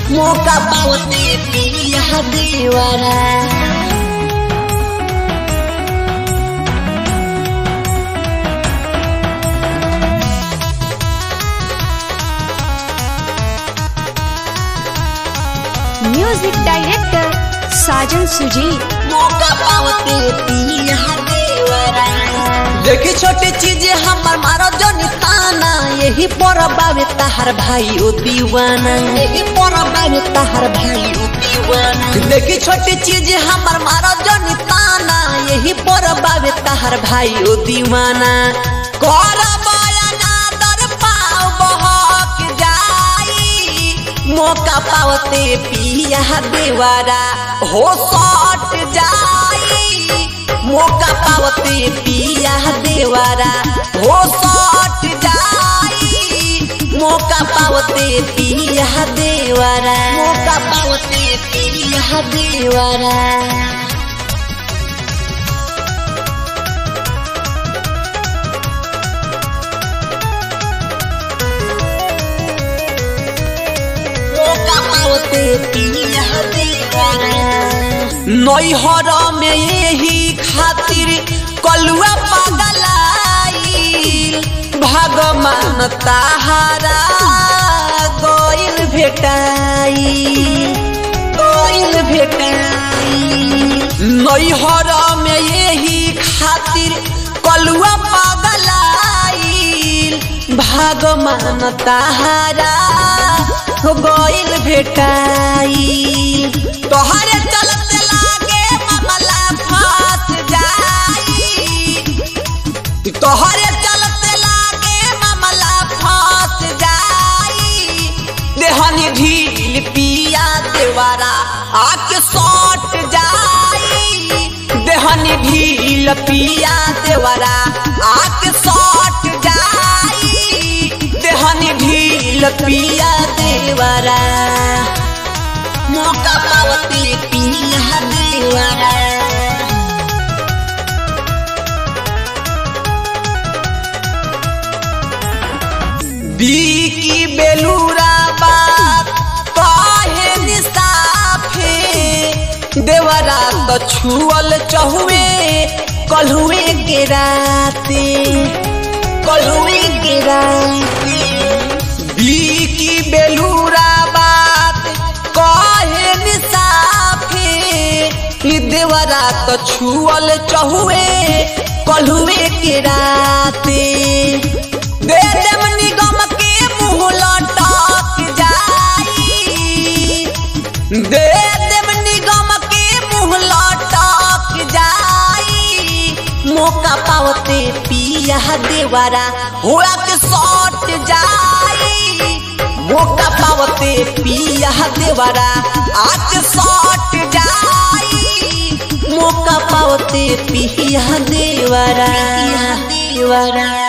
मौका पावते पिया देवरा म्यूजिक डायरेक्टर साजन सुजी मौका पावते पिया देवरा देखी छोटी चीज हमर मारो जनी ताना यही पर बाबे तहार भाई ओ दीवाना यही पर बाबे तहार भाई ओ दीवाना देखी छोटी चीज हमर मारो जनी ताना यही पर बाबे तहार भाई ओ दीवाना कर बयाना दर पाव बहक जाई मौका पावते पिया देवारा हो सट जाई मौका पावते पिया देवारा हो सट जाई मौका पावते पिया देवारा मौका पावते पिया देवारा मौका पावते पिया देवारा नैहर में यही खातिर कलुआ पगलाई भगवान ताहारा गइल भेटाई गइल भेटाई नैहर में यही खातिर कलुआ पगलाई भगवान ताहारा गइल भेटाई तोहरे चलते लागे मामला फंस जाई तोहरे चलते लागे मामला फंस जाई देहनी ढील पिया देवारा आके सट जाई देहनी ढील पिया देवारा आके सट जाई देहनी ढील पिया देवारा मौका पावती पिया देवारा बीकी बेलूरा बात काहे निसाफे देवरा तो छुअल चहुए कलहुए के राते कलहुए के राते बीकी बेलूरा बात काहे निसाफे ई देवरा तो छुअल चहुए कलहुए के राते दे देम निगम के मुंह लटक जाई दे देम निगम के मुंह लटक जाई मौका पावते पिया देवारा हुआ के सट जाई मौका पावते पिया देवारा आज सट जाई मौका पावते पिया देवारा देवारा